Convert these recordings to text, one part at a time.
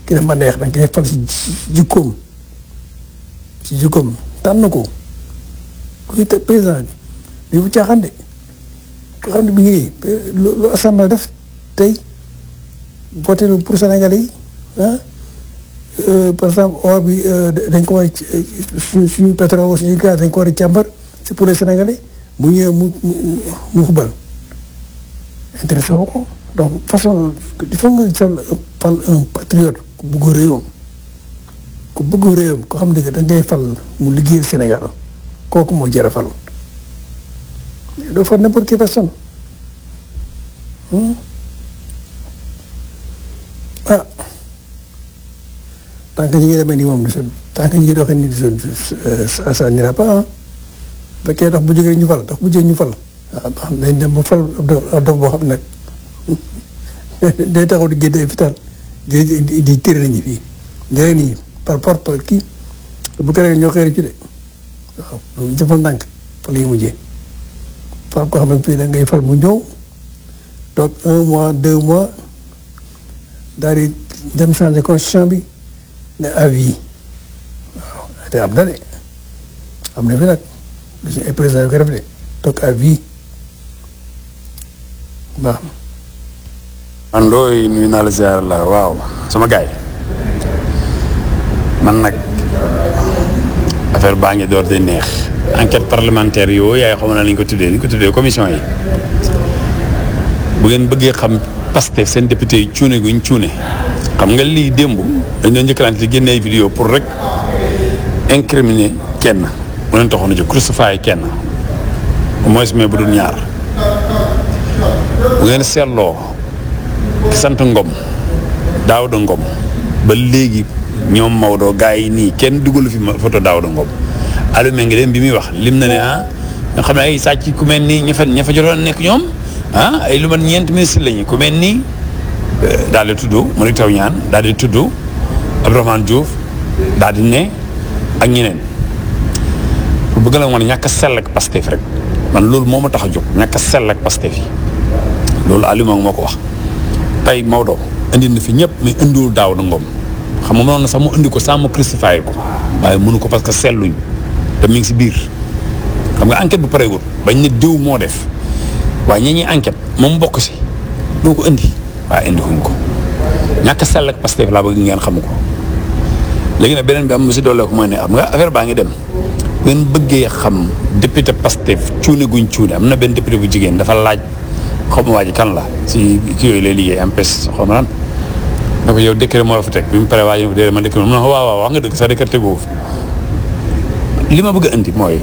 ki ne ma neex da nga koy fal si jikkoom si jikkoom tànn ko kuy te président bi bu caaxaan de ko xam ne bi ngi lu assemblée def tey voté pour Sénégalais yi ah par exemple or bi dañ ko war a suñu suñu pétrole suñu gaz dañ ko war a càmbar c'est pour les Sénégalais bu ñëwee mu mu mu xubal intéressé wu ko donc façon il faut nga fal fal un patriote ku bëgg réewam ku bëgg réewam ko xam ne da ngay fal mu liggéeyal Sénégal kooku moo jar a fal doo fal n'importe quelle personne ah tant que ñu ngi demee nii moom tant que ñu ngi doxee nii ça ça n'ira pas ah bu fekkee dox bu jógee ñu fal dox bu jógee ñu fal ah xam nañ dem ba fal ab dox boo xam ne nag day taxaw di génne fital di di di tëre nañu fii njëriñ nii par par par kii bu ko defee ñoo xëy ci de waaw loolu jëfal ndànk fa lay mujjee fal koo xam ne fii da ngay fal mu ñëw toog un mois deux mois daal di dem changer constitution bi ne avis waaw te am na de am na fi nag lu si ay président yu ko def de toog avis baax na man looy nuyu naa la ziar la waaw sama gaay man nag affaire baa ngi door di neex enquête parlementaire yooyu yaay xam na lañ ko tuddee ni ko tuddee commission yi bu ngeen bëggee xam Pastef seen député yi cuune guñ cuune xam nga lii démb dañ doon njëkkalante di génne ay vidéo pour rek incriminer kenn mu leen taxoon a jóg crucifier kenn au moins mais bu dul ñaar bu ngeen seetloo ki sant Ngom Daouda Ngom ba léegi ñoom Maodo gars yi nii kenn dugalu fi photo Daouda Ngom allumé ngi dem bi muy wax lim na ne ah nga xam ne ay sàcc ku mel nii ña fa ña fa jotoon nekk ñoom ah ay lu man ñeent ministre lañu ku mel nii daal di tudd Malick Taw ñaan daal di tudd Abdourahmane Diouf daal di ne ak ñeneen pour bëgg la wan ñàkk a sell ak Pastef rek man loolu moo ma tax a jóg ñàkk a sell ak Pastef yi loolu Aliouma moo ko wax tey Maodo indi na fi ñëpp mais indiwul daaw da ngoom xam nga mënoon na sax mu indi ko sans mu crucifié ko waaye mënu ko parce que selluñ te mi ngi si biir xam nga enquête bu pareegul bañ ne diw moo def waaye ñi ñuy enquête moom bokk si doo ko indi waaye indi wuñ ko ñàkk a sell ak Pastef laa bëgg ngeen xam ko léegi nag beneen bi am si doole ko mooy ne am nga affaire baa ngi dem bu ngeen bëggee xam député Pastef cuune guñ cuune am na benn député bu jigéen dafa laaj xaw ma waa ji kan la si kii yooyu lay liggéey MPS xaw ma lan ne ko yow décret moo la fa teg bi mu paree waa ji déedéet man décret mu ne waaw waaw wax nga dëgg sax décret tegoo li ma bëgg a indi mooy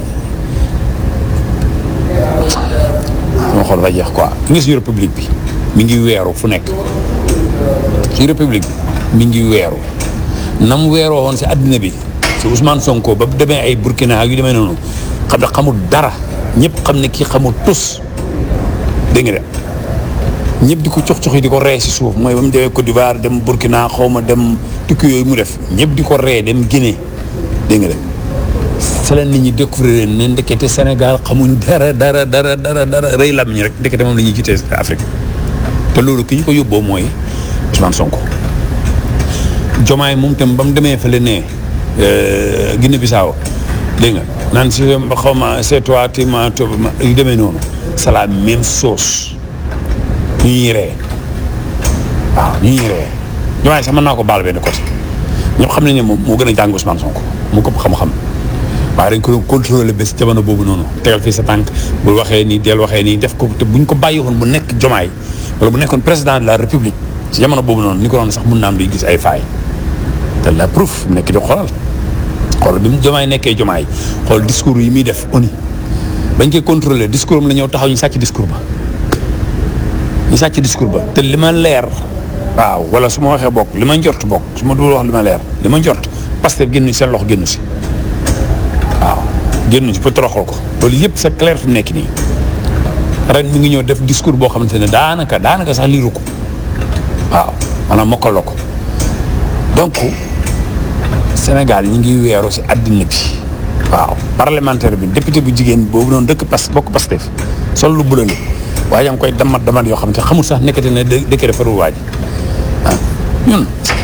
sama xol fa jeex quoi fi nga suñu république bi mi ngi weeru fu nekk suñu république bi mi ngi weeru nam weeroo woon si àddina bi si Ousmane Sonko ba demee ay Burkina ak yu demee noonu xam ne xamul dara ñëpp xam ne kii xamul tus dégg nga de ñëpp di ko cox cox yi di ko ree si suuf mooy ba mu demee Côte d'Ivoire dem Burkina xaw ma dem tukki yooyu mu def ñëpp di ko ree dem Guinée dégg nga de sa leen nit ñi découvrir ne ndekete Sénégal xamuñ dara dara dara dara dara rëy lam ñi rek ndekete moom la ñuy jiitee Afrique te loolu ki ñu ko yóbboo mooy Ousmane Sonko Jomaay moom tam ba mu demee fële ne Guinée Bissau dégg nga naan si xaw ma c'est toi tu ma yu demee noonu c'est la même chose ñu ñuy ree waaw ñu ñuy ree Jomaay sax mën naa ko baal benn côté ñëpp xam nañ ne moom moo gën a jàng Ousmane Sonko mu ko xam-xam waaye dañ ko doon contrôler bés jamono boobu noonu tegal fii sa tànk bu waxee nii del waxee nii def ko te buñ ko bàyyi woon bu nekk Jomaay wala bu nekkoon président de la république si jamono boobu noonu ni ko doon sax mun naa am duy gis ay faay te la preuve mu nekk di xoolal xool bi mu Jomaay nekkee Jomaay xool discours yi muy def oni bañ koy contrôler discours am la ñëw taxaw ñu sàcc discours ba ñu sàcc discours ba te li ma leer waaw wala su ma waxee bokk li ma njort bokk su ma dul wax li ma leer li ma njort Pastef génn seen loxo génn si waaw génn si pour toroxal ko loolu yëpp c'est clair fi mu nekk nii ren mi ngi ñëw def discours boo xamante ne daanaka daanaka sax liiru ko waaw maanaam mokkaloo ko donc Sénégal ñi ngi weeru si àddina bi waaw parlementaire bi député bu jigéen boobu noonu dëkk pas bokk Pastef sol lu bulale waaye yaa ngi koy damat damat yoo xam te xamul sax nekkati ne dëkk defarul waa ji ah ñun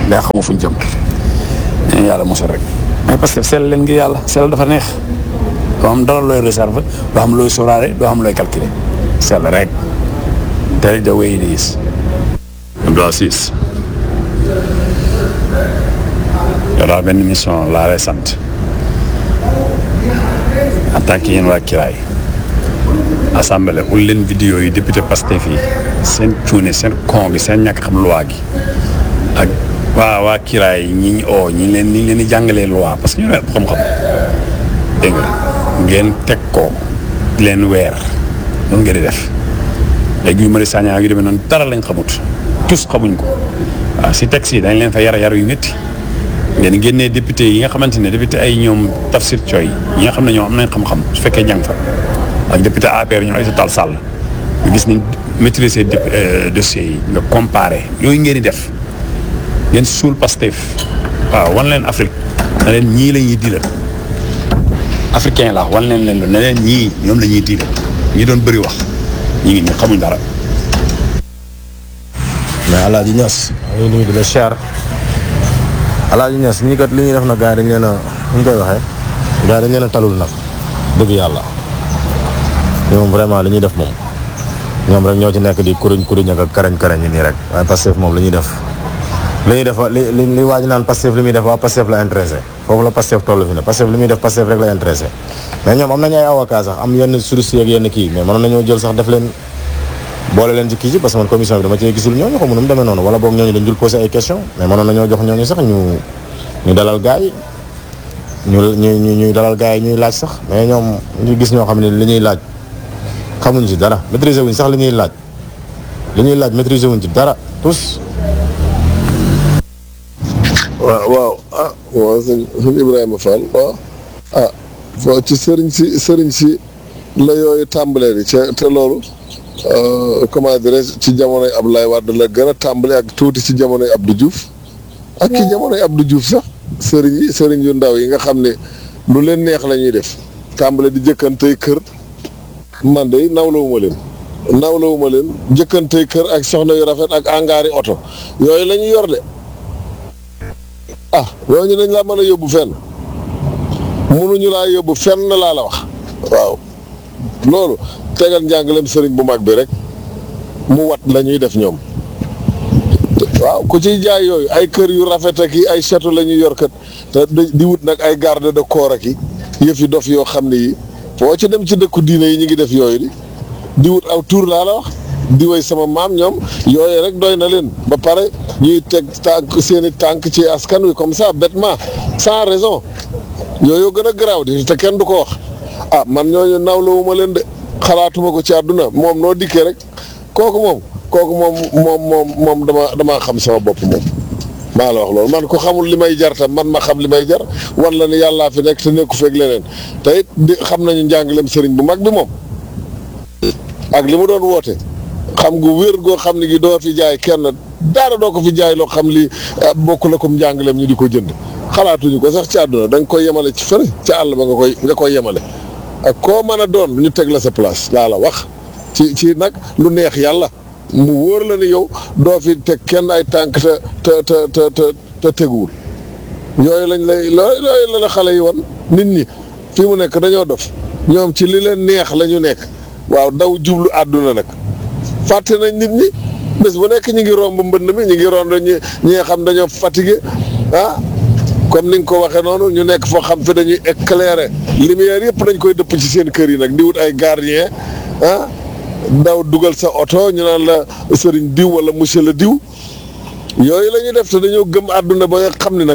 day xamu fuñ jëm ñu yàlla mosal rek mais parce que sell leen ngir yàlla sell dafa neex doo am dara looy réserve doo am looy sóoraale doo am looy calculer sell rek tell it the way it is Abdou Aziz yow daal benn mission laa lay sant en tant que yéen waa Kiraay assemblée ul leen vidéo yi député Pastef yi seen cuune seen con gi seen ñàkk xam loi gi ak waa waa Kiraay ñi ñu oo ñi leen ñi leen di jàngalee loi parce que ñu leen xam-xam dégg nga ngeen teg ko di leen weer noonu ngeen di def léegi yu mari sañaa yu demee noonu dara lañ xamut tous xamuñ ko waaw si texte yi dañ leen fa yara yar yu métti ngeen génnee député yi nga xamante ne député ay ñoom Tafsir Coy yi nga xam ne ñoom am nañ xam-xam su fekkee jàng fa ak député APR ñoom Aïssata Tall Sall nga gis ni maîtriser dossiers yi nga comparé yooyu ngeen di def ngeen suul Pastef waaw wan leen Afrique na leen ñii la ñuy diilal africain la wan leen leen ne leen ñii ñoom la ñuy diilal ñi doon bëri wax ñi ngi nii xamuñ dara mais Alaaji Ñas ñu nuyu di la siyaar Alaaji Ñas ñii kat li ñuy def na gars yi dañ leen a ñu koy waxee gars yi dañ leen a talul nag dëgg yàlla ñoom vraiment li ñuy def moom ñoom rek ñoo ci nekk di kuriñ kuriñ ak karañ karañ yi nii rek waaye Pastef moom li ñuy def li ñuy def li li li waaj naan Pastef li muy def waa Pastef la intéressé foofu la Pastef toll fi ne Pastef li muy def Pastef rek la intéressé mais ñoom am nañu ay avocat sax am yenn sources ak yenn kii mais mënoon nañoo jël sax def leen boole leen ci kii ci parce que man commission bi dama cee gisul ñooñu xamu nu mu demee noonu wala boog ñooñu dañ dul posé ay question mais mënoon nañoo jox ñooñu sax ñu ñu dalal gars yi ñu ñu ñuy dalal gars yi ñuy laaj sax mais ñoom ñu gis ñoo xam ne li ñuy laaj xamuñ ci dara maîtriser wuñ sax li ñuy laaj li ñuy laaj maîtriser wuñ ci dara tous. waaw waaw ah waaw sëñ sëñ Ibrahima Fall waaw ah foo ci sëriñ si sëriñ si la yooyu tàmbalee di ca te loolu comment dirais ci jamonoy Abdoulaye Wade la gën a tàmbale ak tuuti ci jamonoy Abdou Diouf ak ci jamonoy Abdou Diouf sax sëriñ yi sëriñ yu ndaw yi nga xam ne lu leen neex la ñuy def tàmbale di jëkkantey kër man de nawlawuma leen nawlawuma leen jëkkantey kër ak soxna yu rafet ak angaari oto yooyu la ñuy yor de ah ñooñu dañ laa mën a yóbbu fenn mënuñu laa yóbbu fenn laa la wax waaw loolu tegal njàngaleem sëriñ bu mag bi rek mu wat la ñuy def ñoom waaw ku ciy jaay yooyu ay kër yu rafet ak yi ay château la ñuy yor kat te di wut nag ay garde de corps ak yi yëf yi dof yoo xam ne yi foo ci dem ci dëkku diine yi ñu ngi def yooyu di di wut aw tur laa la wax di way sama maam ñoom yooyu rek doy na leen ba pare ñuy teg tànk seen i tànk ci askan wi comme ça bêtement sans raison yooyu gën a garaaw di te kenn du ko wax ah man ñooñu nawlawuma leen de xalaatuma ko ci àdduna moom noo dikkee rek kooku moom kooku moom moom moom moom dama damaa xam sama bopp moom maa la wax loolu man ko xamul li may jar tam man ma xam li may jar wan la ni yàllaa fi nekk te nekku feeg leneen te it di xam nañu njàngaleem sëriñ bu mag bi moom ak li mu doon woote xam gu wér goo xam ne gi doo fi jaay kenn dara doo ko fi jaay loo xam li bokk la comme njàngaleem ñu di ko jënd xalaatuñu ko sax ci àdduna da nga koy yemale ci fële ca àll ba nga koy nga koy yemale ak koo mën a doon ñu teg la sa place laa la wax ci ci nag lu neex yàlla mu wóor la ni yow doo fi teg kenn ay tànk te te te te te te teguwul yooyu lañ lay yooyu la la xale yi woon nit ñi fi mu nekk dañoo dof ñoom ci li leen neex la ñu nekk waaw daw jublu àdduna nag fàtte nañ nit ñi bés bu nekk ñi ngi romb mbënd mi ñi ngi romb ñi ñi nga xam dañoo fatigué ah comme ni nga ko waxee noonu ñu nekk foo xam fi dañuy éclairer lumière yëpp dañ koy dëpp ci seen kër yi nag di wut ay gardien ah daw dugal sa oto ñu naan la sëriñ diw wala monsieur le diw yooyu la ñuy def te dañoo gëm àdduna ba nga xam ne nag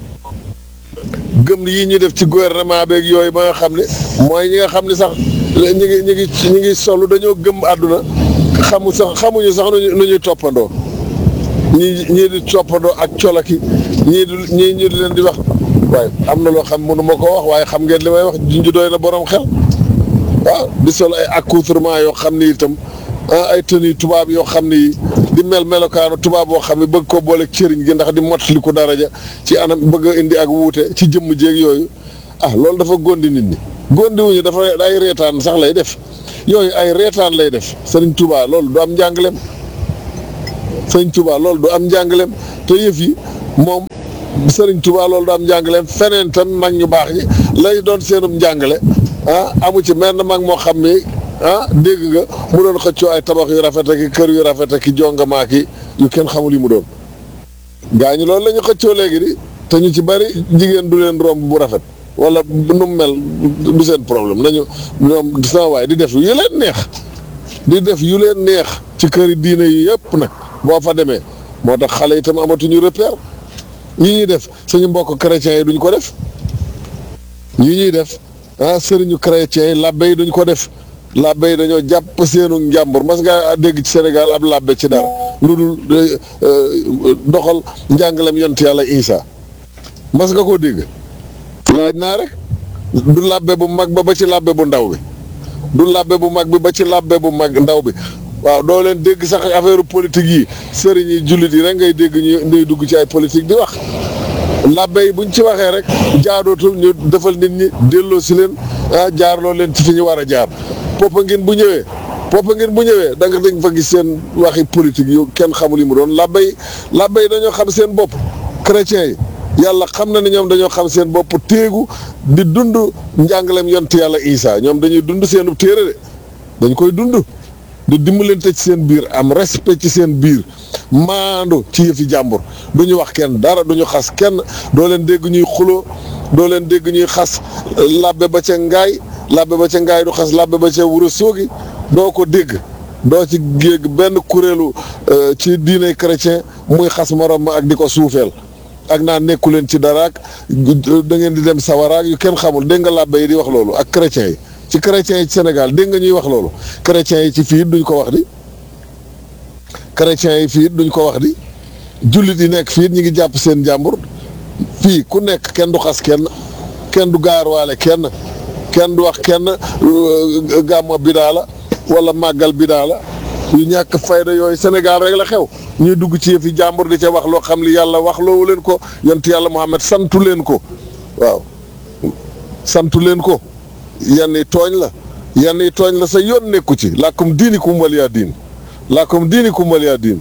gëm yii ñuy def ci gouvernement beeg yooyu ba nga xam ne mooy ñi nga xam ne sax ñi ngi ñi ngi ñi ngi solu dañoo gëm àdduna xamu sax xamuñu sax nu ñuy toppandoo ñii ñii di toppandoo ak colaki ñii di ñii ñu di leen di wax waaye am na loo xam mënu ma ko wax waaye xam ngeen li may wax junju doy na borom xel waaw di sol ay accoutrement yoo xam ni itam ay tenue tubaab yoo xam ni di mel melokaanu tubaab boo xam ne bëgg ko boole cëriñ gi ndax di mottali ko daraja ci anam bëgg a indi ak wuute ci jëmm jéeg yooyu ah loolu dafa gondi nit ñi gondi wuñu dafa ay reetaan sax lay def yooyu ay reetaan lay def sëriñ Touba loolu du am njàngaleem sëriñ Touba loolu du am njàngaleem te yëf yi moom Sëriñ Tuubaa loolu daam njàngaleem feneen tam mag ñu baax ñi lay doon seenum njàngale ah amu ci menn mag moo xam ni ah dégg nga mu doon xëccoo ay tabax yu rafet ak kër yu rafet ak jongamaa ki yu kenn xamul yi mu doon gaa ñi loolu la ñu xëccoo léegi di te ñu ci bari jigéen du leen romb bu rafet wala nu mu mel du seen problème nañu ñoom sama waay di def yu leen neex di def yu leen neex ci këri diine yi yëpp nag boo fa demee moo tax xale itam amatuñu repère yi ñuy def suñu mbokk chrétiens yi duñ ko def yi ñuy def ah sëriñu chrétiens yi labbe yi duñ ko def labbe yi dañoo jàpp seenu njàmbur mas nga dégg ci Sénégal ab labbe ci dara lu dul doxal njàngalem yont yàlla Isa mas nga koo dégg laaj naa rek du labbe bu mag ba ba ci labbe bu ndaw bi du labbe bu mag bi ba ci labbe bu mag ndaw bi waaw doo leen dégg sax affaire politique yi sëriñ yi jullit yi rek ngay dégg ñu ngay dugg ci ay politique di wax labbe yi buñ ci waxee rek jaadootul ñu defal nit ñi delloo si leen ah jaarloo leen ci fi ñu war a jaar Popenguine bu ñëwee Popenguine bu ñëwee da nga dañ fa gis seen waxi politique yu kenn xamul yi mu doon labbe yi labbe yi dañoo xam seen bopp chrétiens yi yàlla xam na ne ñoom dañoo xam seen bopp téegu di dund njàngaleem yont yàlla Isa ñoom dañuy dund seenu téere de dañ koy dund di dimbalante ci seen biir am respect ci seen biir maandu ci yëfi jàmbur du ñu wax kenn dara du ñu xas kenn doo leen dégg ñuy xuloo doo leen dégg ñuy xas labbe ba ca ngaay labbe ba ca ngaay du xas labbe ba ca wura soogi doo ko dégg doo ci géeg benn kuréelu ci diine chrétien muy xas morom ma ak di ko suufeel ak naa nekku leen ci dara ak da ngeen di dem sawaraak yu kenn xamul dégg nga labbe yi di wax loolu ak chrétiens yi ci chrétiens yi ci Sénégal dégg nga ñuy wax loolu chrétiens yi ci fii duñ ko wax di chrétiens yi fii duñ ko wax di jullit yi nekk fii ñu ngi jàpp seen jàmbur fii ku nekk kenn du xas kenn kenn du gaarwaale kenn kenn du wax kenn gàmmo bidaa la wala màggal bidaa la yu ñàkk fayda yooyu Sénégal rek la xew ñuy dugg ci yëfi jàmbur di ca wax loo xam li yàlla wax loowu leen ko yont yàlla Muhammad santu leen ko waaw santu leen ko yenn yi tooñ la yenn yi tooñ la sa yoon nekku ci làkkum diini kum waliyaa diin làkkum diini kum waliyaa diin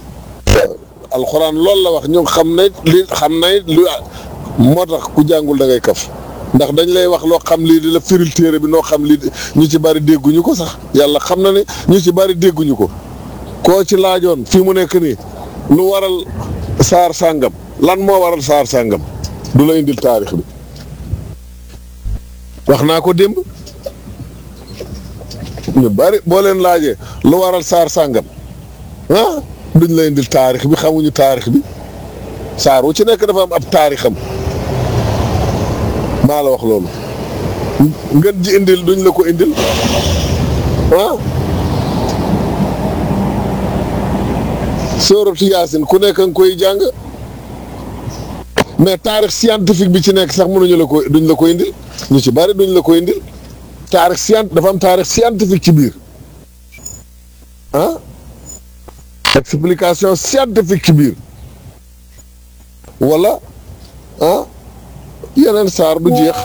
alxuraan loolu la wax ñu xam ne li xam ne lu moo tax ku jàngul da ngay kaf ndax dañ lay wax loo xam lii di la firil téere bi noo xam lii ñu ci bari dégguñu ko sax yàlla xam na ne ñu ci bari dégguñu ko koo ci laajoon fii mu nekk nii lu waral saar sàngam lan moo waral saar sàngam du la indil taarix bi wax naa ko démb ñu bari boo leen laajee lu waral saar sàngam ah duñ la indil taarix bi xamuñu taarix bi saar wu ci nekk dafa am ab taarixam maa la wax loolu ngeen ji indil duñ la ko indil ah sóoratu yaasin ku nekk nga koy jàng mais taarix scientifique bi ci nekk sax mënuñu la ko duñ la ko indil ñu ci bari duñ la ko indil taarix scient dafa am taarix scientifique ci biir ah explication scientifique ci biir wala ah yeneen saar du jeex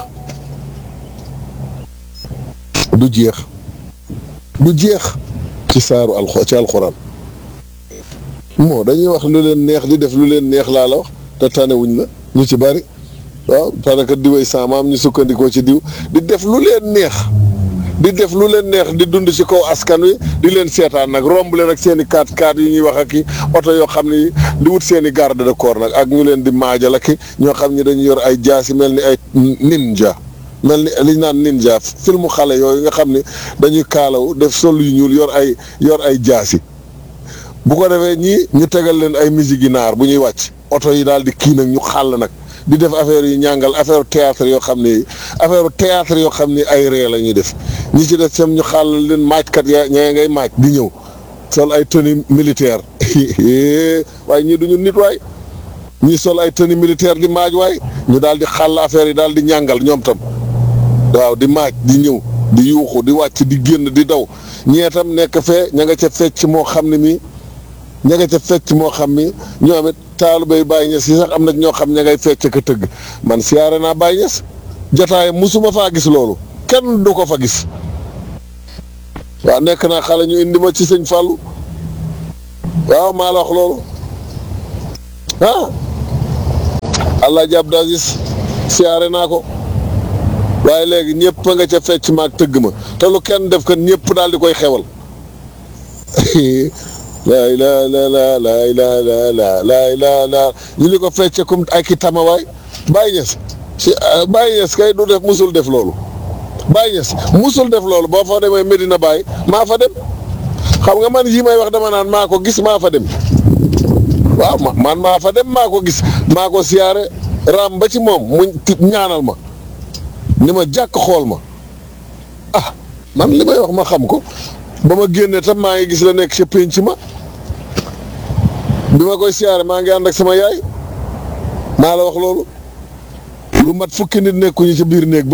du jeex du jeex ci saaru alxo ci alxuraan moo dañuy wax lu leen neex di def lu leen neex laa la wax te tanewuñ la ñu ci bari waaw parce que diway saamaam ñu sukkandikoo ci diw di def lu leen neex di def lu leen neex di dund ci kaw askan wi di leen seetaan nag romb leen ak seen i kaat kaat yi ñuy wax ak i oto yoo xam ni di wut seen i garde de corps nag ak ñu leen di maajal ak ñoo xam ni dañu yor ay jaasi mel ni ay ninja mel ni li ñu naan ninja filmu xale yooyu nga xam ni dañuy kaalaw def sol yu ñuul yor ay yor ay jaasi bu ko defee ñii ñu tegal leen ay musique yi naar bu ñuy wàcc oto yi daal di kii nag ñu xàll nag di def affaire yi ñàngal affaire théâtre yoo xam ni affaire théâtre yoo xam ni ay ree la ñuy def ñi ci def sam ñu xàll leen maajkat ya ñee ngay maaj di ñëw sol ay tenue militaire waaye ñii duñu nit waay ñii sol ay tenue militaire di maaj waay ñu daal di xàll affaire yi daal di ñàngal ñoom tam waaw di maaj di ñëw di yuuxu di wàcc di génn di daw ñee tam nekk fee ña nga ca fecc moo xam ne mii ña nga ca fecc moo xam ni ñoom it taalibey Baay Ñas yi sax am na ñoo xam ña ngay fecc ka tëgg man siyaare naa Baay Ñas jotaay musuma faa gis loolu kenn du ko fa gis waaw nekk naa xale ñu indi ma ci sëñ Fallou waaw maa la wax loolu ah Alaaji Abdou Aziz siyaare naa ko waaye léegi ñëpp a nga ca fecc maag tëgg ma te lu kenn def kan ñëpp daal di koy xewal laa ilaa la la laa ilaa la la laa ilaa la ñu li ko fecce comme ay ki tamawaay Baye Niass si Baye Niass kay du def musul def loolu Baye Niass musul def loolu boo fa demee Medina Baye maa fa dem xam nga man yi may wax dama naan maa ko gis maa fa dem waaw ma man maa fa dem maa ko gis maa ko siyaare raam ba ci moom mu ñaanal ma ni ma jàkk xool ma ah man li may wax ma xam ko ba ma génnee tam maa ngi gis la nekk ca pénc ma bi ma koy siyaare maa ngi ànd ak sama yaay maa la wax loolu lu mat fukki nit nekkuñu ca biir néeg ba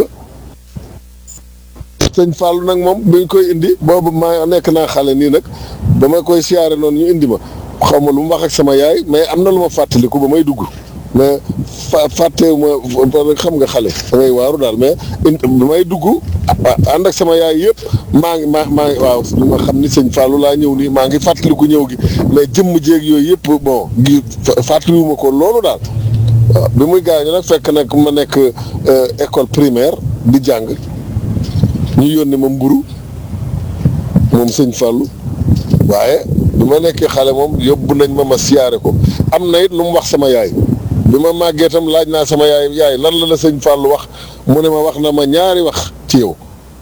sëñ Fallou nag moom buñ koy indi boobu maa nekk naa xale nii nag ba ma koy siyaare noonu ñu indi ma xaw ma lu mu wax ak sama yaay mais am na lu ma fàttaliku ba may dugg mais fa fàttewu ma xam nga xale da ngay waaru daal mais ba may dugg ànd ak sama yaay yëpp maa ngi maa maa ngi waaw li ma xam ni sëñ Fallou laa ñëw nii maa ngi fàttaliku ñëw gi mais jëmm jéeg yooyu yëpp bon gi fàttaliwuma ko loolu daal waaw bi muy gaañu nag fekk nag ma nekk école primaire di jàng ñu yónni ma mburu moom sëñ Fallou waaye bi ma nekkee xale moom yóbbu nañ ma ma siyaare ko am na it lu mu wax sama yaay bi ma màggee itam laaj naa sama yaay yaay lan la la sëñ Fallou wax mu ne ma wax na ma ñaari wax ci yow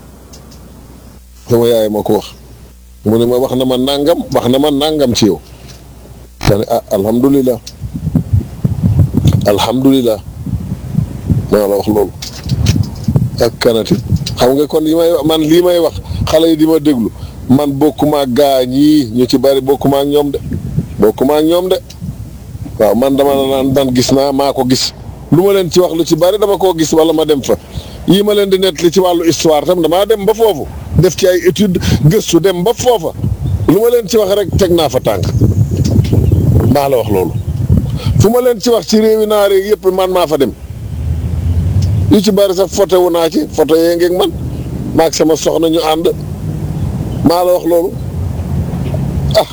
sama yaay ma ko wax mu ne ma wax na ma nàngam wax na ma nàngam ci yow ma ne ah alhamdulilah alhamdulilah maa la wax loolu ak kanati xam nga kon li may man lii may wax xale yi di ma déglu man bokkuma ak gaa ñii ñu ci bari bokkuma ak ñoom de bokkuma ak ñoom de waaw man dama naan dan gis naa maa ko gis lu ma leen ci wax lu ci bari dama koo gis wala ma dem fa yii ma leen di nettali ci wàllu histoire tam damaa dem ba foofu def ci ay étude gëstu dem ba foofa lu ma leen ci wax rek teg naa fa tànk maa la wax loolu fu ma leen ci wax ci réewi naar yi yëpp man maa fa dem yu ci bari sax photo wu naa ci photo yee ngeeg man maag sama soxna ñu ànd maa la wax loolu ah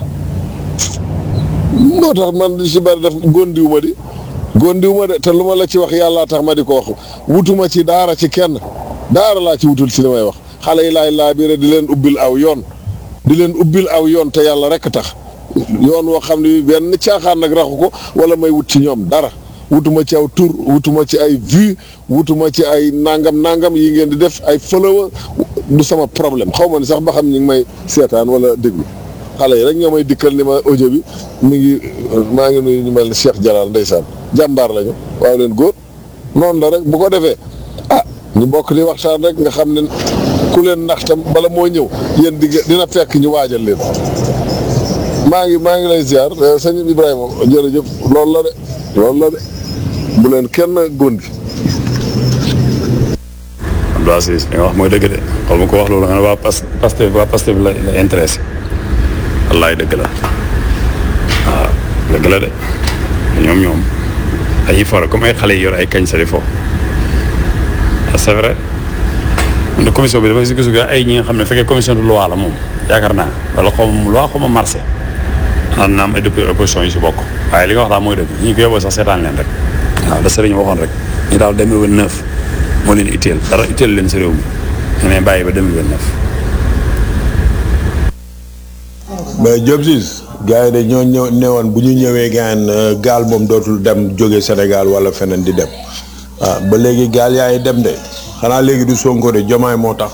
moo tax man li ci bari def góondiwu ma di góondiwu ma de te lu ma la ci wax yàllaa tax ma di ko wax wutuma ci daara ci kenn daara laa ci wutul ci li may wax xale yi laay laa biire di leen ubbil aw yoon di leen ubbil aw yoon te yàlla rek tax yoon woo xam ne benn caaxaan nag raxu ko wala may wut ci ñoom dara wutuma ci aw tur wutuma ci ay vue wutuma ci ay nangam nangam yi ngeen di def ay follower du sama problème xaw ma ni sax ba xam ñu ngi may seetaan wala déglu xale yi rek ñoo may dikkal ni ma audio bi mi ngi maa ngi nuyu ñu mel ni Cheikh Jalal ndeysaan jàmbaar lañu waaw leen góor noonu la rek bu ko defee ah ñu bokk di waxtaan rek nga xam ne ku leen nax tam bala moo ñëw yéen di dina fekk ñu waajal leen maa ngi maa ngi lay ziar sëñ Ibrahima jërëjëf loolu la de loolu la de bu leen kenn góondi Abdou Aziz li nga wax mooy dëgg de xool ma ko wax loolu nga ne waa pas Pastef waa Pastef la la intéressé wallaay dëgg la waaw dëgg la de ñoom ñoom dañuy fore comme ay xale yi yor ay kañ sa di fo c'est vrai man de commission bi dafay si gisu ay ñi nga xam ne fekkee commission de loi la moom yaakaar naa wala xaw ma loi xaw ma marché am na am ay député opposition yi si bokk waaye li nga wax daal mooy dëgg ñi ko yóbboo sax seetaan leen rek waaw da sëriñ waxoon rek ñu daal 2029 moo leen itteel dara itteel leen si réew mi ñu ne bàyyi ba 2029 mais Diop Ciss gars yi de ñoo ñëw newoon bu ñu ñëwee gaan gaal moom dootul dem jóge Sénégal wala feneen di dem waaw ba léegi gaal yaa ngi dem de xanaa léegi du Sonko de jomaay moo tax.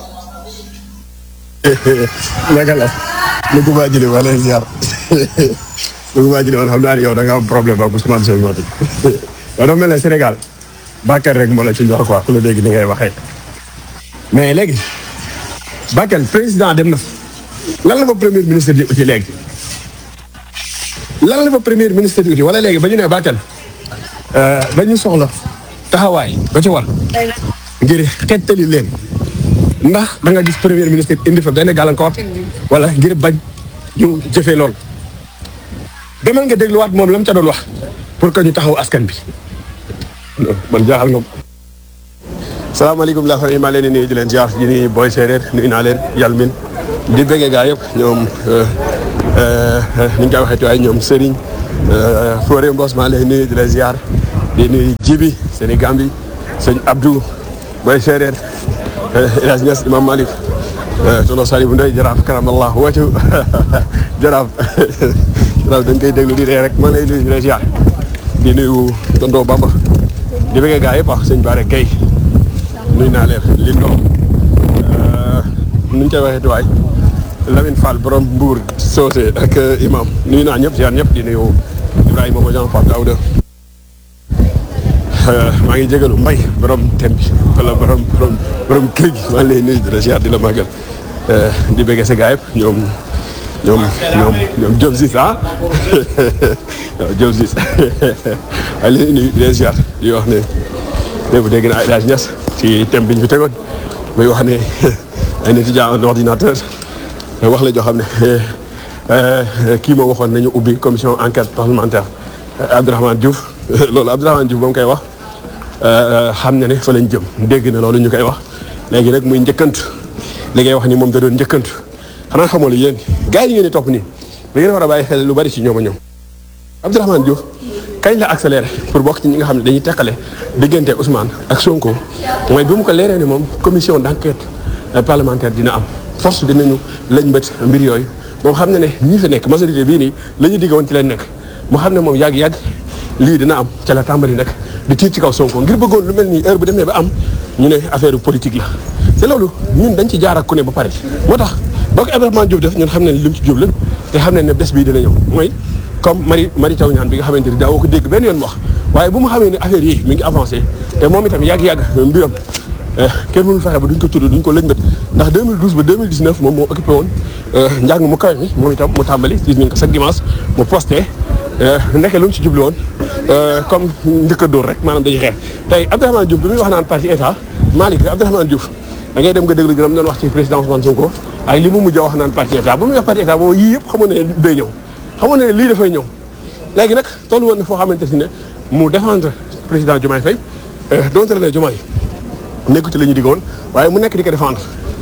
naka la lu ko maa jëlee wala ziar lu ko maa jëlee woon xam naa ne yow da nga am problème ak Ousmane Sonko bi yow dafa mel ne Sénégal Bakel rek moo la ci ñor quoi ku la dégg ni ngay waxee mais léegi Bakel président dem na fa lan la fa premier ministre di uti léegi lan la fa premier ministre di uti wala léegi ba ñu ne Bakel dañu soxla taxawaay ba ci war ngir xettali leen ndax da nga gis premier ministre indi fa benn gàllankoor wala ngir bañ ñu jëfee lool demal nga dégluwaat moom la mu ca doon wax pour que ñu taxaw askan bi man jaaxal nga salaamaaleykum laa xam ne maa leen di nuyu di leen ziar di nuyu booy séeréer nuyu naa leen yàlla min di bëggee gaa yëpp ñoom ni ñu koy waxee waaye ñoom Serigne Fodé Mbos maa lay nuyu di la ziar di nuyu Jibi seen i Gambi sëñ Abdou Boy Séeréer El Hadj Niass Imam Malick tono Sali bu Ndoy jaraaf karamallah wàccu jaraaf jaraaf dañ koy déglu di ree rek maa lay nuyu di la ziar di nuyu tonton Bamba di bëgg gaa yëpp wax sëñ Bare Gueye nuyu naa leen Lindo nu ñu koy waxee tuwaay Lamine Fall borom Mbour Socé ak imam nuyu naa ñëpp ziar ñëpp di nuyu Ibrahima Bodian Fall Daouda maa ngi jégalu mbay borom thème bi wala borom borom borom kër gi maa ngi lay nuyu di la ziar di la màggal di bëgg sa gaa yëpp ñoom ñoom ñoom ñoom Diop Ziz ah waaw Diop Ziz maa ngi lay nuyu di la ziar di wax ne léegi dégg naa El Hadj Niass ci thème bi ñu fi tegoon muy wax ne ay étudiant en ordinateur wax la joo xam ne kii moo waxoon nañu ubbi commission enquête parlementaire Abdourahmane Diouf loolu Abdourahmane Diouf ba mu koy wax xam na ne fa lañ jëm dégg na loolu ñu koy wax léegi rek muy njëkkantu li ngay wax ni moom da doon njëkkantu xanaa xamoo la yéen gars yi ngeen di topp nii da ngeen war a bàyyi xel lu bari ci ñoom a ñoom Abdourahmane Diouf kañ la accéléré pour bokk ci ñi nga xam ne dañuy teqale diggante Ousmane ak Sonko mooy bi mu ko leeree ne moom commission d'enquête parlementaire dina am force dinañu lañ bët mbir yooyu moom xam ne ne ñi fi nekk majorité bii nii la ñu digg woon ci leen nekk mu xam ne moom yàgg-yàgg lii dina am ca la tàmbali nag di tiit ci kaw Sonko ngir bëggoon lu mel nii heure bu demee ba am ñu ne affaire politique la te loolu ñun dañ ci jaar ak ku ne ba pare moo tax boo ko Abdourahmane Diouf def ñun xam ne ne li mu ci jublu te xam ne ne bés bii dina ñëw mooy comme Mari Mari Taw ñaan bi nga xamante ni daawoo ko dégg benn yoon wax waaye bu mu xamee ne affaire yi mi ngi avancé te moom itam yàgg-yàgg mbiram kenn mënul fexe ba duñ ko tudd duñ ko lëñbët ndax 2012 ba 2019 moom moo occupé woon njàng mu kawe mi moom itam mu tàmbali gis nañ ko chaque dimanche mu posté nekkee lu mu ci jublu woon comme njëkk a dóor rek maanaam dañuy xeex tey Abdourahmane Diouf bi muy wax naan parti état Malick Abdourahmane Diouf da ngay dem nga déglu gërëm doon wax ci président Ousmane Sonko ak li mu mujj a wax naan parti état bu muy wax parti état boobu yii yëpp xamoon ne day ñëw xamoon ne lii dafay ñëw léegi nag tollu woon na foo xamante si ne mu défendre président Diomaye Faye donte la ne Diomaye nekku ci la ñu diggoon waaye mu nekk di ko défendre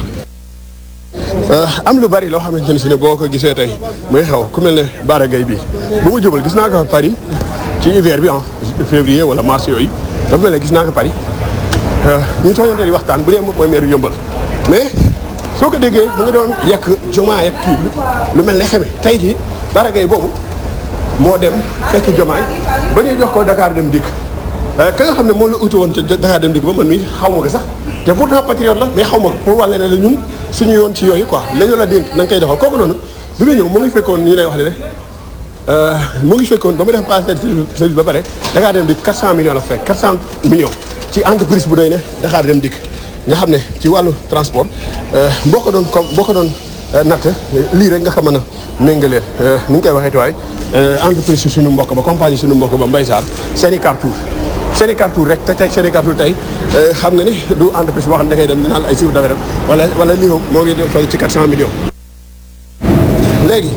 am lu bari loo xamante ne si ne boo ko gisee tey muy xew ku mel ne Bara Gaye bii bu ma jubal gis naa ko Paris ci hiver bi en février wala mars yooyu dafa mel ne gis naa ko Paris ñu tooñante di waxtaan bu dee moom mooy maire yëmbal mais soo ko déggee mu ngi doon yekk Diomaye ak kii lu mel ne xeme tey jii Bara Gaye boobu moo dem fekk Diomaye ba ñuy jox ko Dakar dem dikk ka nga xam ne moom la utu woon ca Dakar dem dikk ba man mii xaw ma ko sax te pourtant patriote la mais xaw ma ko pour wàlle ne la ñun suñu yoon ci yooyu quoi la ñu la dénk na nga koy doxal kooku noonu bi nga ñëw mu ngi fekkoon ñu lay wax ne mu ngi fekkoon ba mu def passé service ba pare Dakar dem dikk 400 millions la fekk 400 millions ci entreprise bu doy ne Dakar dem dikk nga xam ne ci wàllu transport boo ko doon comme boo ko doon natt lii rek nga xam mën a méngaleel ni ñu koy waxee tuwaay entreprise su suñu mbokk ba compagnie suñu mbokk ba Mbaye Sarr seeni Carrefour seeni Carrefour rek te tey seeni Carrefour tey xam nga ni du entreprise boo xam ne da ngay dem di naan ay chiffre d'affaires wala wala lii moom moo ngi toll ci 400 millions. léegi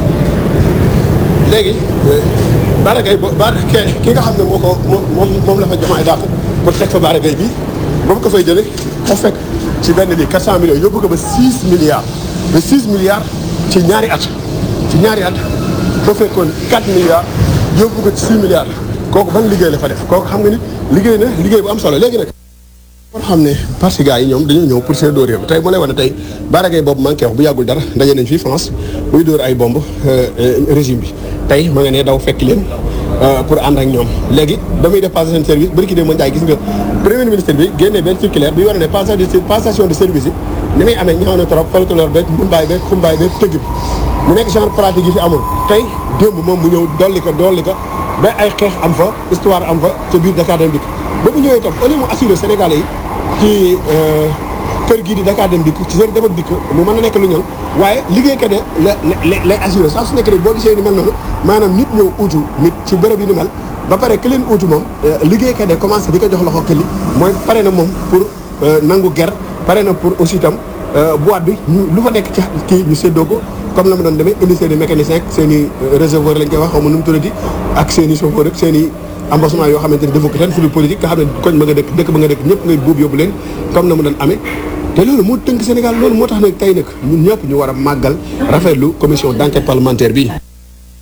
léegi Bara Gaye bo Bara ki nga xam ne moo ko moom moom la fa Diomaye dàq pour teg fa Bara Gaye bi ba mu ko fay jëlee ko fekk ci benn lii 400 millions yóbbu ko ba 6 milliards ba 6 milliards ci ñaari at ci ñaari at ba fekkoon 4 milliards yóbbu ko ci 6 milliards kooku ban liggéey la fa def kooku xam nga ni liggéey na liggéey bu am solo léegi nag. kon xam ne parce que gars yi ñoom dañoo ñëw pour seen dóor réew tey mu lay wane tey Bara Gaye boobu manqué wax bu yàggul dara ndaje nañ fii France muy dóor ay bomb régime bi tey ma nga ne daw fekk leen pour ànd ak ñoom léegi damay def passation de service bari ki dee ma njaay gis nga premier ministre bi génnee benn circulaire bi war ne passation de service yi ni muy amee ñaaw na trop folklore beeg mbumbaay beeg xumbaay beeg tëgg bi mu nekk genre pratique yi fi amul tey démb moom mu ñëw dolli ko dolli ko ba ay xeex am fa histoire am fa ca biir Dakar dem dikk ba mu ñëwee itam au lieu mu assuré Sénégalais yi ci kër gii di Dakar dem dikk ci seen dem ak dikk mu mën a nekk lu ñëw waaye liggéeykat yi la lay assuré saa su nekk rek boo gisee ni mel noonu maanaam nit ñëw uutu nit ci bërëb yi ni mel ba pare ki leen uutu moom liggéeykat yi commencé di ko jox loxo këli mooy pare na moom pour nangu ger pare na pour aussi itam boîte bi ñu lu fa nekk ci kii ñu séddoo ko comme la ma doon demee indi seen i mécanicien ak seen i réservoir lañ koy wax xaw ma nu mu tuddati ak seen i chauffeur ak seen i embassement yoo xamante ni defu ko fenn fu dul politique nga xam ne koñ ba nga dëkk dëkk ba nga dëkk ñëpp ngay buub yóbbu leen comme na mu doon amee te loolu moo tënk Sénégal loolu moo tax nag tey nag ñun ñëpp ñu war a màggal rafetlu commission d'enquête parlementaire bi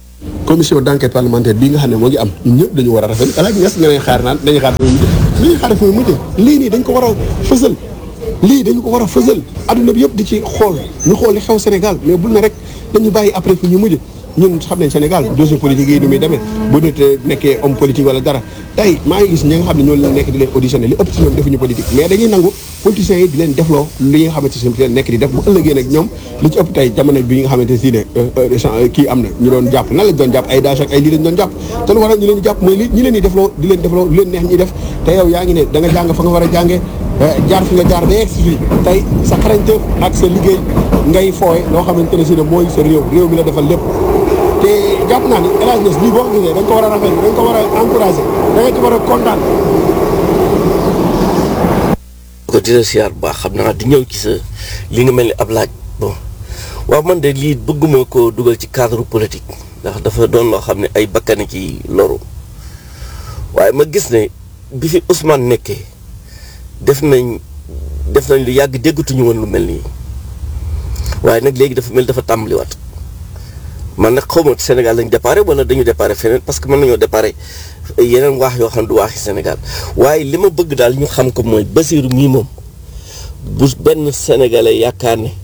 commission d' enquête parlementaire bii nga xam ne moo ngi am ñun ñëpp dañu war a rafetlu El Hadj Niass nga ne xaar naan dañuy xaar fi muy mujj li ñuy xaar fi muy mujj lii nii dañ ko war a fësal lii dañu ko war a fësal adduna bi yëpp di ci xool ñu xool li xew Sénégal mais bul na rek dañu bàyyi après fi ñu mujj ñun xam nañ Sénégal dossier politique yi ni muy demee bu nit nekkee homme politique wala dara tey maa ngi gis ñi nga xam ne ñoo leen nekk di leen auditionné li ëpp si ñoom defuñu politique mais dañuy nangu politiciens yi di leen defloo li nga xamante si leen nekk di def bu ëllëgee nag ñoom li ci ëpp tey jamono bi nga xamante si ne kii am na ñu doon jàpp nan lañ doon jàpp ay daaj ak ay lii lañ doon jàpp te lu waral ñu leen di jàpp mooy li ñi leen di defloo di leen defloo lu leen neex ñuy def te yow yaa ngi ne da nga jàng fa nga war a jàngee jaar fi nga jaar ba yegg si fii tey sa xarañte ak sa liggéey ngay fooye loo xamante ne si ne mooy sa réew réew mi la defal lépp te jàpp naa ni El Hadj Niass lii boo ko gisee dañ ko war a rafetlu dañ ko war a encouragé da nga ci war a kontaan. ko di la siyaar bu baax xam naa di ñëw ci sa li nga mel ni ab laaj bon waaw man de lii bëgguma ko dugal ci cadre politique ndax dafa doon loo xam ne ay bakkani ci loru waaye ma gis ne bi fi Ousmane nekkee def nañ def nañ lu yàgg déggatuñu woon lu mel nii waaye nag léegi dafa mel dafa tàmbaliwaat man nag xaw ma Sénégal lañ déparé wala dañu déparé feneen parce que mën nañoo déparé yeneen waax yoo xam ne du waaxi Sénégal waaye li ma bëgg daal ñu xam ko mooy Basiru mii moom bu benn sénégalais yaakaar ne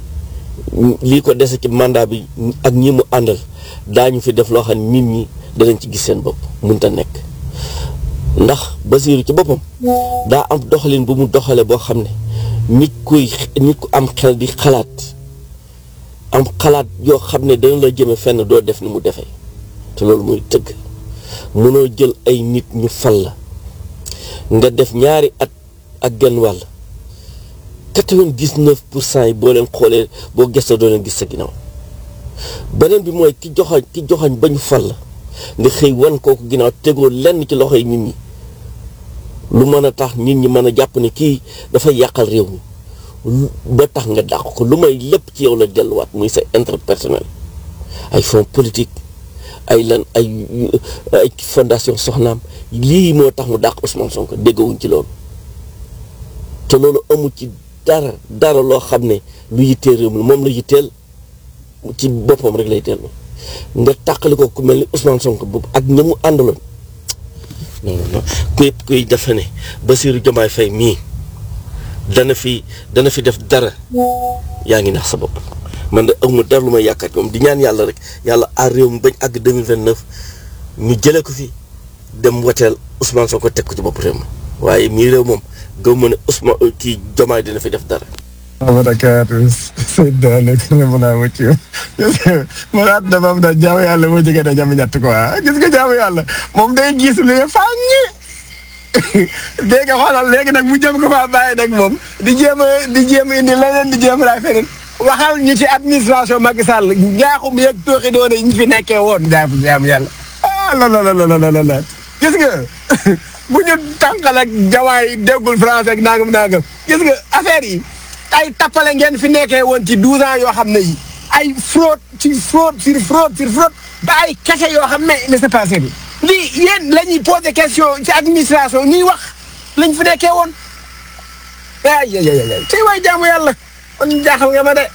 lii ko dese ci mandat bi ak ñi mu àndal daañu fi def loo xam ne nit ñi danañ ci gis seen bopp mënut a nekk. ndax Basiru ci boppam daa am doxalin bu mu doxale boo xam ne nit kuy nit ku am xel di xalaat. am xalaat yoo xam ne dana la jëme fenn doo def ni mu defee te loolu mooy tëgg mënoo jël ay nit ñu fal la nga def ñaari at ak genn wàll quatre-vingt-dix-neuf pour cent yi boo leen xoolee boo gëstoo doo leen gis sa ginnaaw beneen bi mooy ki joxoñ ki joxoñ ba ñu fal la nga xëy wan kooku ginnaaw tegoo lenn ci loxoy nit ñi lu mën a tax nit ñi mën a jàpp ne kii dafay yàqal réew mi ba tax nga dàq ko lu may lépp ci yow la delluwaat muy sa intérêt personnel ay fonds politique ay lan ay ay fondation soxnaam lii moo tax mu dàq Ousmane Sonko déggawuñ ci loolu te loolu amul ci dara dara loo xam ne lu yitteel réew mi moom la yitteel ci boppam rek lay dellu nga tàqali ko ku mel ni Ousmane Sonko boobu ak ña mu àndaloon non non kuy kuy defe ne Bassirou Diomaye Faye mii dana fi dana fi def dara yaa ngi nax sa bopp man de amuma dara lu may yaakaar moom di ñaan yàlla rek yàlla aar réew mi bañ àgg 2029 ñu jëlee ko fi dem woteel Ousmane Sonko teg ko ci bopp réew mi waaye mii réew moom gëw ma ne Ousmane kii Diomaye dina fi def dara. barakaatu Seydou Ndao nekk na mën a wëcc yow man at dafa am daal jaamu yàlla moo jege da jàmm ñett quoi gis nga jaamu yàlla moom day gis lu ne fàññi dégg nga xoolal léegi nag mu jëm ko faa bàyyi nag moom di jéem a di jéem a indi leneen di jéem a laay feneen waxal ñu ci administration Macky Sall njaaxum yeeg tooxi doone ñu fi nekkee woon jaamu jaamu yàlla ah la la la la la la gis nga bu ñu tànqal ak jawaay déggul français ak nangam nangam gis nga affaire yi ay tappale ngeen fi nekkee woon ci 12 ans yoo xam ne yi ay fraude ci fraude sur fraude sur fraude ba ay kese yoo xam ne ne c'est passé bi lii yéen la ñuy posé question ci administration ñuy wax lañ fi nekkee woon ay ay ay ay tey waay jaamu yàlla man jaaxal nga ma de.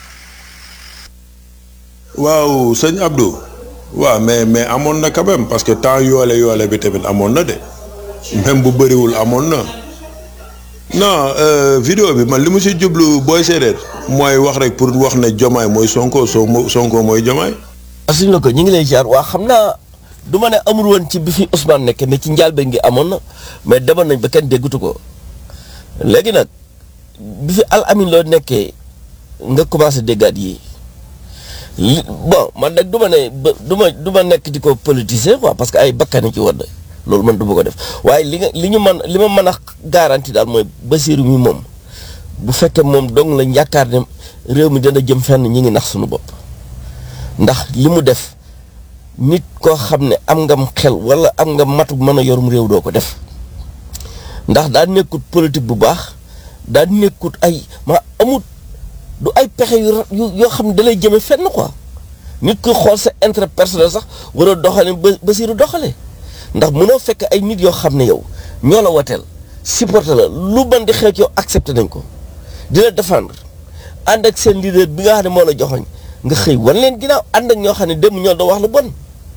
waaw sëñ Abdou waaw mais mais amoon na quand même parce que temps yoole yoole bi tamit amoon na de même bu bëriwul amoon na non vidéo bi man li mu si jublu booy séeréer mooy wax rek pour wax ne jomaay mooy sonko sonko mooy jomaay. asuñ la ko ñu ngi lay jaar waa xam naa du ma ne amul woon ci bi fi Ousmane nekk mais ci njàlbeen gi amoon na mais demoon nañ ba kenn déggatu ko léegi nag bi fi al amin loo nekkee nga commencé déggaat yi li bon man nag du ma ne ba du ma du ma nekk di ko politiser quoi parce que ay bakkani ci wadd loolu man du ma ko def waaye li nga li ñu mën li ma mën a garanti daal mooy Bassirou mi moom bu fekkee moom dong lañ yaakaar ne réew mi dana jëm fenn ñi ngi nax suñu bopp ndax li mu def nit koo xam ne am ngam xel wala am nga matu mën a yorum réew doo ko def ndax daa nekkut politique bu baax daa nekkut ay ma amut du ay pexe yu yoo xam ne dalay jëme fenn quoi nit ku xool sa intérêt personnel sax war a doxale ba Bassirou doxale ndax mënoo fekk ay nit yoo xam ne yow ñoo la wateel supporter la lu ban di xew ci yow accepté nañ ko di la défendre ànd ak seen leader bi nga xam ne moo la joxoñ nga xëy wan leen ginnaaw ànd ak ñoo xam ne dem ñoo doon wax lu bon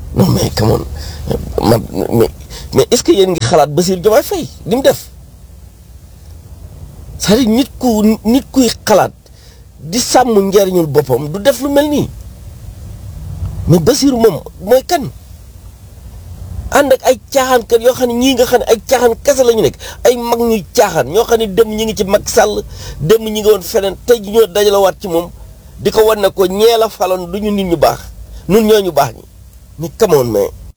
non mais come on man mais mais est-ce que yéen ngi xalaat Bassirou Diomaye Faye li mu def c'est-à-dire nit ku nit kuy xalaat di sàmm njariñul boppam du def lu mel nii mais Bassirou moom mooy kan ànd ak ay caaxaankat yoo xam ne ñii nga xam ne ay caaxaan kese la ñu nekk ay mag ñuy caaxaan ñoo xam ne dem ñi ngi ci Macky Sall dem ñi ngi woon feneen tey ji ñoo dajalawaat ci moom di ko wan ne ko ñee la faloon du ñu nit ñu baax nun ñoo ñu baax ñi ni kamoon mais